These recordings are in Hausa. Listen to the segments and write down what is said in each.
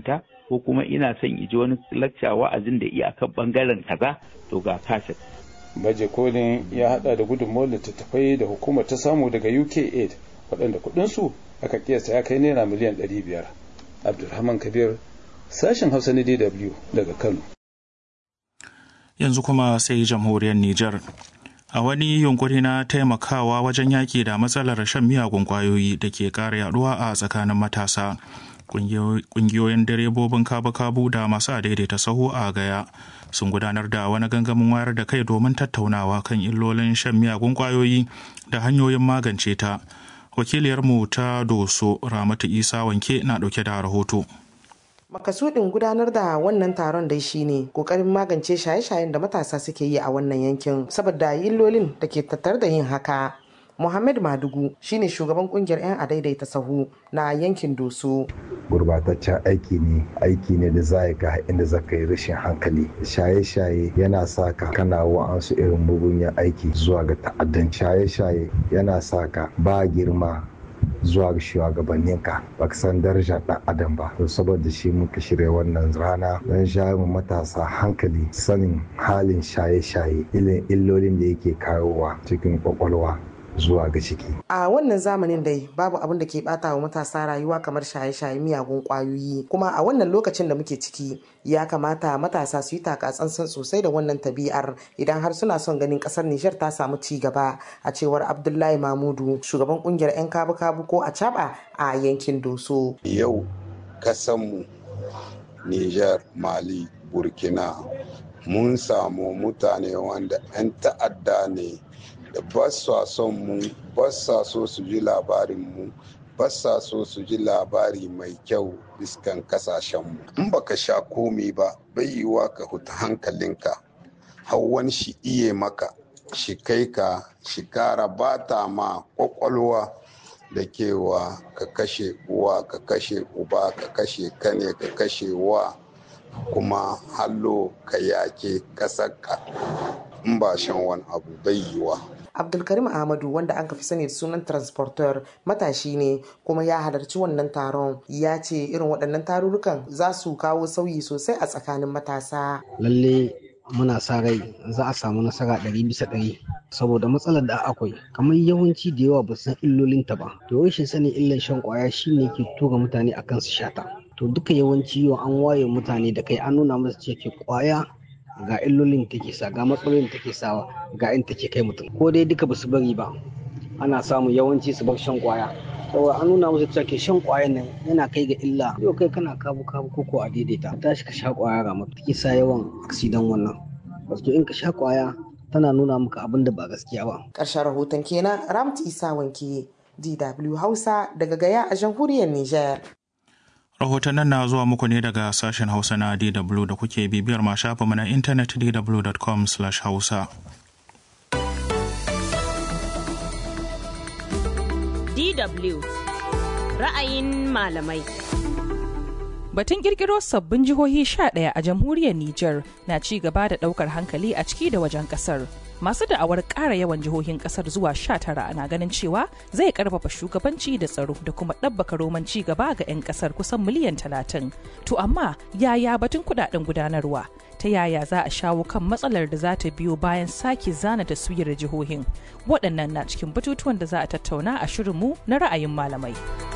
rubuta ko kuma ina son iji wani lacca wa'azin da iya kan bangaren kaza to ga kaset baje kolin ya hada da gudunmawar littattafai da hukumar ta samu daga uk aid waɗanda kuɗinsu aka kiyasta ya kai naira miliyan 500 abdulrahman kabir sashen hausa na dw daga kano yanzu kuma sai jamhuriyar niger a wani yunkuri na taimakawa wajen yaƙi da matsalar shan miyagun ƙwayoyi da ke ƙara yaduwa a tsakanin matasa ƙungiyoyin direbobin kabu-kabu da masu daidaita sahu a gaya sun gudanar da wani gangamin wayar da kai domin tattaunawa kan illolin shan miyagun ƙwayoyi da hanyoyin magance ta wakiliyarmu ta doso ramatu isa wanke na ɗauke da rahoto makasudin gudanar da wannan taron dai shine kokarin magance shaye-shayen da matasa suke yi a wannan yankin saboda illolin da ke tattar da yin haka Muhammad Madugu shine shugaban kungiyar 'yan adaidaita sahu na yankin Doso. Gurbataccen aiki ne, aiki ne da za ga inda za ka yi rashin hankali. Shaye-shaye yana sa ka kana wa'ansu irin mugunyan aiki zuwa ga ta'addan. Shaye-shaye yana sa ka ba girma zuwa ga shugabanninka ba ka san darajar ɗan adam ba to saboda shi muka shirya wannan rana don jawo matasa hankali sanin halin shaye-shaye ilin illolin da yake kawowa cikin kwakwalwa zuwa ga ciki. A wannan zamanin dai babu abin da ke bata wa matasa rayuwa kamar shaye-shaye miyagun kwayoyi kuma a wannan lokacin da muke ciki ya kamata matasa su yi takatsantsan sosai da wannan tabi'ar idan har suna son ganin kasar Nijar ta samu ci gaba a cewar Abdullahi Mamudu shugaban kungiyar 'yan kabu-kabu ko a caba a yankin Doso. Yau kasanmu Nijar, Mali, Burkina mun samu mutane wanda 'yan ta'adda ne da ba sa son mu ba sa so su ji labarin mu ba sa so su ji labari mai kyau iskan kasashenmu in baka sha komi ba bai yiwa ka huta hankalinka har wani shi iye maka shi kai ka shi kara bata ma kwakwalwa da kewa ka kashe uwa ka kashe uba ka kashe kane ka kashe wa kuma hallo ka yake kasarka in ba shan wani abu bai yiwa abdulkarim ahmadu wanda an fi sani da sunan transporter matashi ne kuma ya halarci wannan taron ya ce irin waɗannan tarurrukan za su kawo sauyi sosai a tsakanin matasa lalle muna sa rai za a samu nasara ɗari bisa ɗari saboda matsalar da akwai kamar yawanci da yawa ba san illolinta ba to rashin sanin illan shan kwaya shine ke tura mutane akan su shata to duka yawanci yau an waye mutane da kai an nuna musu ce ke kwaya ga illolin take sa ga matsalolin take sawa ga in take kai mutum ko dai duka basu bari ba ana samu yawanci su bar shan kwaya saboda an nuna musu cewa ke shan kwayan nan yana kai ga illa yau kai kana kabu kabu ko a daidaita tashi ka sha kwaya ga maka take sa yawan aksidan wannan wato in ka sha kwaya tana nuna maka abin da ba gaskiya ba ƙarshen rahoton kenan ramt isa wanke dw hausa daga gaya a jamhuriyar niger rahotannin na zuwa muku ne daga sashen hausa na dw da kuke bibiyar ma shafinmu na intanet dw.com hausa dw ra'ayin malamai Batun kirkiro sabbin jihohi 11 a jamhuriyar Nijar na ci gaba da daukar hankali a ciki da wajen kasar. Masu da'awar ƙara yawan jihohin kasar zuwa 19 na ganin cewa zai karfafa shugabanci da tsaro da kuma ɗabbaka roman ci gaba ga 'yan kasar kusan miliyan 30. To amma yaya batun kudaden gudanarwa? Ta yaya za a shawo kan matsalar da za ta biyo bayan sake zana taswirar jihohin? Waɗannan na cikin batutuwan da za a tattauna a shirinmu na ra'ayin malamai.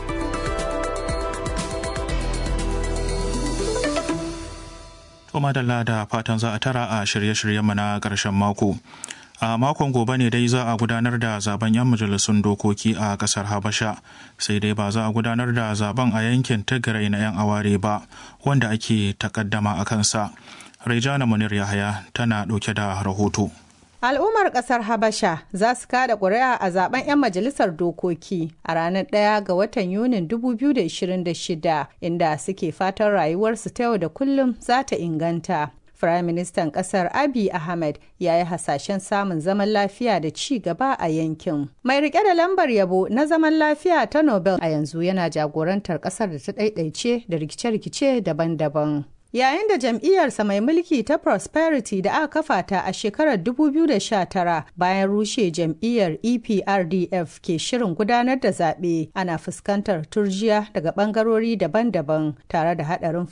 To madalla da fatan za a tara a shirye-shiryenmu na ƙarshen mako. A makon gobe ne dai za a gudanar da zaben 'yan majalisun dokoki a ƙasar Habasha, sai dai ba za a gudanar da zaben a yankin Tigray na 'yan aware ba, wanda ake takaddama a kansa. Rejana Munir Yahaya tana ɗauke da rahoto. Al'ummar ƙasar Habasha za su kada ƙuri'a a zaben 'yan majalisar dokoki a ranar ɗaya ga watan Yunin 2026 inda suke fatan rayuwarsu ta yau da kullum za ta inganta. Firayim Ministan ƙasar Abiy Ahmed ya yi hasashen samun zaman lafiya da ci gaba a yankin. Mai rike da lambar yabo na zaman lafiya ta Nobel a yanzu yana jagorantar ƙasar da ta ɗaiɗaice da rikice-rikice daban-daban. Yayin da jam'iyyarsa mai mulki ta Prosperity da aka kafa ta a shekarar 2019 bayan rushe jam'iyyar EPRDF ke shirin gudanar da zaɓe ana fuskantar turjiya daga ɓangarori daban-daban tare da haɗarin